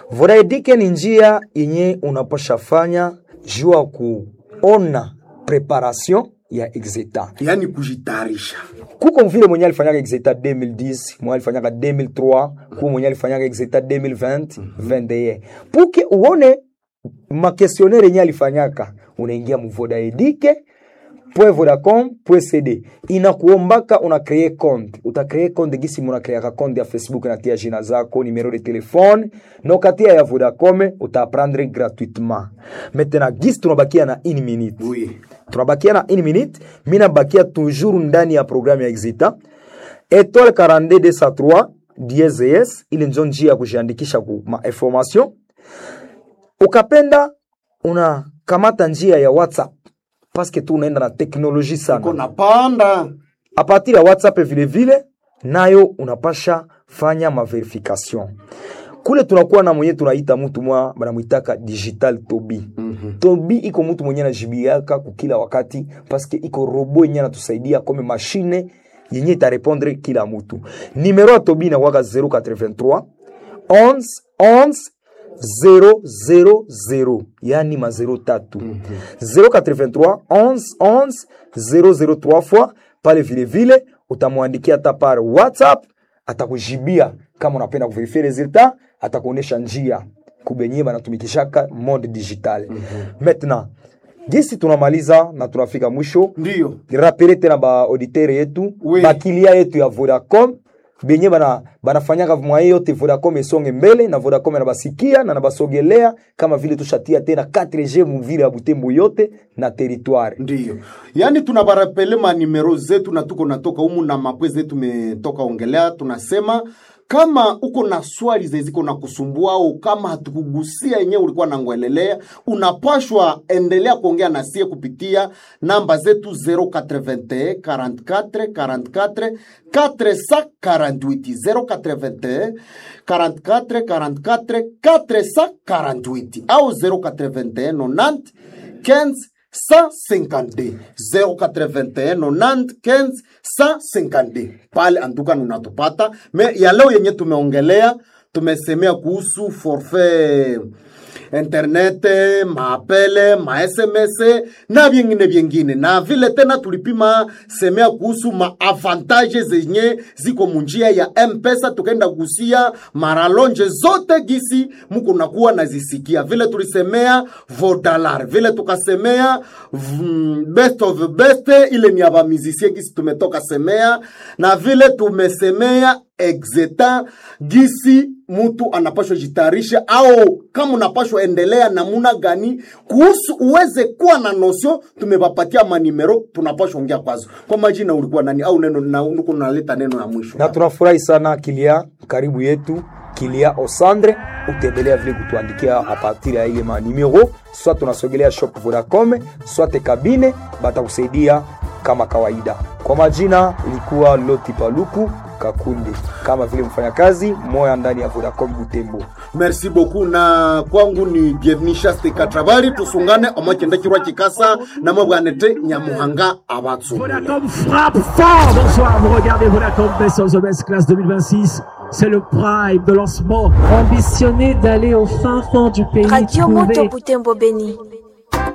Vodaedike ni njia yenye unapasha fanya juu ya kuona preparation ya exeta. yaani kujitayarisha Kuko vile mwenye alifanyaka exeta 2010, mwenye alifanyaka 2003, kuko mwenye alifanyaka exeta 2020, 21. Puke uone makestionnaire yenye alifanyaka, unaingia mu Vodaedike vodacom.cd inakuombaka una kree compte uta kree compte gisi muna kreaka compte ya facebook natia jina zako numero de telefone nokatia ya vodacom utaprendre gratuitement maintenant gisi tunabakia na une minute Oui. tunabakia na une minute mi nabakia toujours ndani ya programme ya exita étoile 42203 DSS ili njo njia ya kujiandikisha ku ma information ukapenda unakamata njia ya whatsapp paske tu unaenda na teknoloji sana kona panda a partir ya whatsapp vile vile nayo unapasha fanya maverification kule tunakuwa na mwenye tunaita mtu mwa banamwitaka digital tobi mm-hmm. tobi iko mtu mwenye anajibiaka kukila wakati paske iko robo yenye anatusaidia kome mashine yenye itarepondre kila mtu nimero ya tobi inakwaka 083 11 11 000 yani ma 0 tatu 083 11 11 003 fois pale vile vile utamwandikia hata par whatsapp atakujibia kama unapenda kuverifie resultat atakuonesha njia kubenye banatumikishaka mode digital maintenant gisi tunamaliza na tunafika mwisho ndiyo rapele tena ba auditeur yetu Oui. bakilia yetu ya Vodacom benye bana banafanyaka mwaye yote Vodacom esonge mbele na Vodacom anabasikia na nabasogelea kama vile tushatia tena 4G muvile ya Butembo yote na territoire ndiyo yaani tunabarapele manimero zetu na tuko natoka humu na mapwe zetu tumetoka ongelea tunasema kama uko na swali zeziko na kusumbua au kama hatukugusia yenyewe ulikuwa nangwelelea unapashwa endelea kuongea na sie kupitia namba zetu 081 44 44 448 081 44 44 448 au 081 90 15 152 081 90 15 152 pale antuka unatupata me ya leo yenye tumeongelea tumesemea kuhusu forfait internet maapele masms na vyengine vyengine na vile tena tulipima semea kuhusu maavantage zenye ziko munjia ya mpesa tukaenda kugusia maralonje zote gisi muko nakuwa nazisikia vile tulisemea vodalar vile tukasemea mm, best of best ile ni abamizisie gisi tumetoka semea na vile tumesemea exeta gisi mtu anapashwa jitayarisha au kama unapashwa endelea namuna gani kuhusu uweze kuwa na nosio tumepapatia manimero tunapashwa ongea kwazo kwa majina ulikuwa nani au neno na uko naleta neno ya mwisho na tunafurahi sana kilia karibu yetu kilia osandre utaendelea vile kutuandikia a partir ya ile manimero soit tunasogelea shop vodacom soit kabine batakusaidia kama kawaida kwa majina ilikuwa loti paluku kakundi kama vile mfanyakazi moya ndani ya vodacom butembo merci beaucoup na kwangu ni bienvenu shaste katrabari tusungane omakenda kirwa kikasa namwe bwanete nyamuhanga abatsu Vodacom frappe fort. Bonsoir, vous regardez Vodacom Best of the Best Class 2026. C'est le prime de lancement. Ambitionner d'aller au fin fond du pays, Radio trouver Moto Butembo Beni.